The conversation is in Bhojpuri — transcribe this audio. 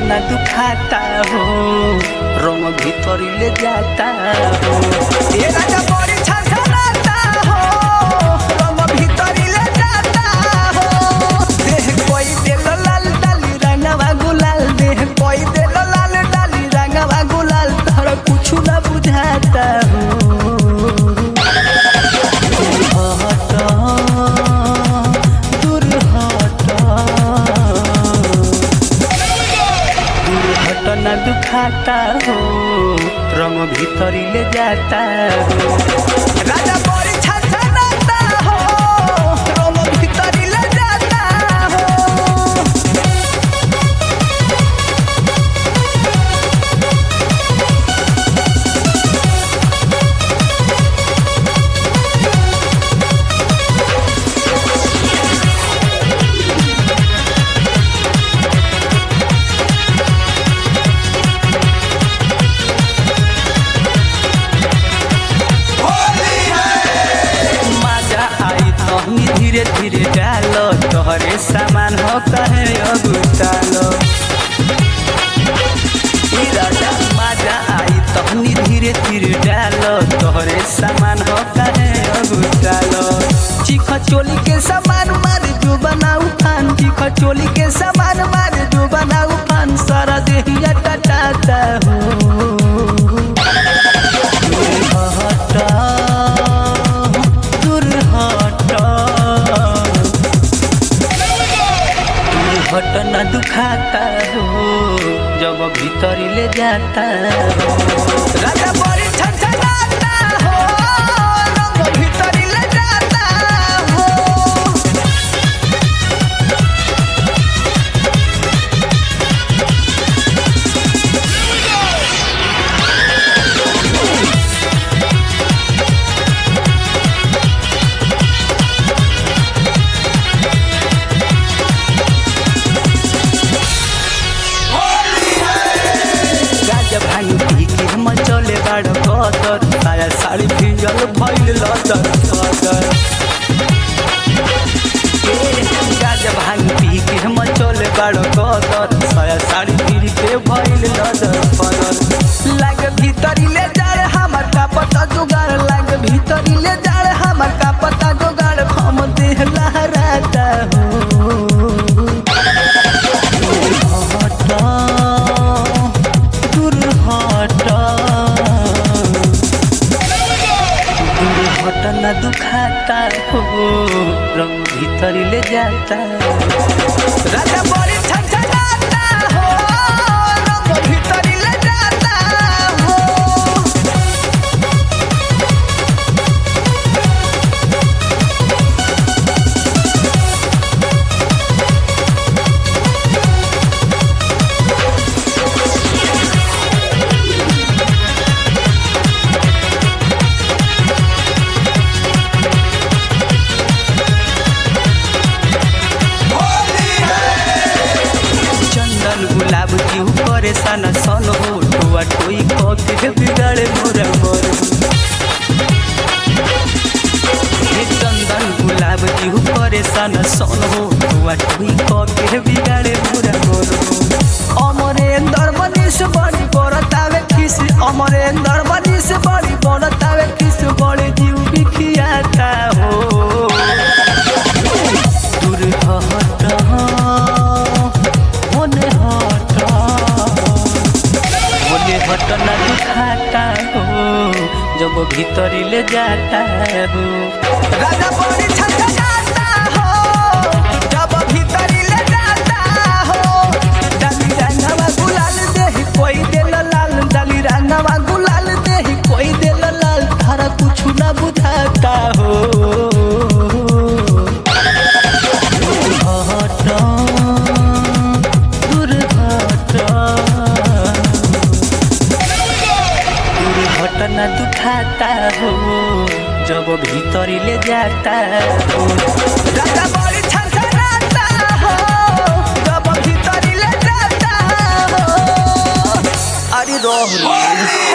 घटना दुखाता हो रंग भीतरी ले जाता हो ये राजा बड़ी छछनाता हो रंग भीतरी ले जाता हो देह कोई देल लाल डाली रंगवा गुलाल देह कोई देल लाल डाली रंगवा गुलाल तोहरा कुछ ना बुझाता हो हट दूर हट दूर हट ना दुखाता हो रंग भीतरी ले जाता हो राजा बड़ी छछनाता हो रंग भीतरी ले जाता हो मजा आई तहनी धीरे धीरे डालो तोहरे सामान हो कहे अगुतालो ई राजा मजा आई तहनी धीरे धीरे डालो तोहरे सामान हो कहे अगुतालो चिख चोली के सामान मार जो बनाऊ फान चिख चोली के सामान मार जो बनाऊ फान सारा देहिया टटाता हो हटा दूर हटा दूर हट न दुखाता हो जब भीतरी ले जाता हो राजा बड़ी छछनाता हो रंग भीतरी ले जाता हो गाजा भांग पी के हम चले बाड़ कदर साया साड़ी भिजल भइल लदर कदर गाजा भांग पी के हम चले बाड़ कदर साया साड़ी भिज के भइल लदर कदर लाग भीतरी ले जाए हमर का पता जुगाड़ लाग भीतरी ले जाए हमर का पता जुगाड़ हम देह लहराता हो हटा दूर हटा दूर हट न दुखाता हो रंग भीतरी ले जाता राजा बड़ी छछनाता हो रंग भीतरी ले जाता हो चंदन गुलाब की परेशान सन हो टुआ टोई के बिगाड़े मोरा मोर हे चंदन गुलाब की परेशान सन हो टुआ टोई के बिगाड़े मोरा मोर अमरेंद्र मनीष बड़ी बड़तावे खिस अमरेंद्र मनीष बड़ी बड़तावे खिस बड़े जीव बिखियाता हो दूर हट होने हट होने हट ना दुखाता हो जब भीतरी ले जाता हो राजा बड़ी छछनाता हो जब भीतरी ले जाता हो डाली रंगवा गुलाल देही कोई देल लाल डाली रंगवा गुलाल देही कोई देल लाल तारा कुछ ना बुझाता हो हट दूर हट दूर हट न दुखाता हो जब भीतरी ले जाता हो राजा बड़ी छछनाता हो जब भीतरी ले जाता हो अरे रोह रे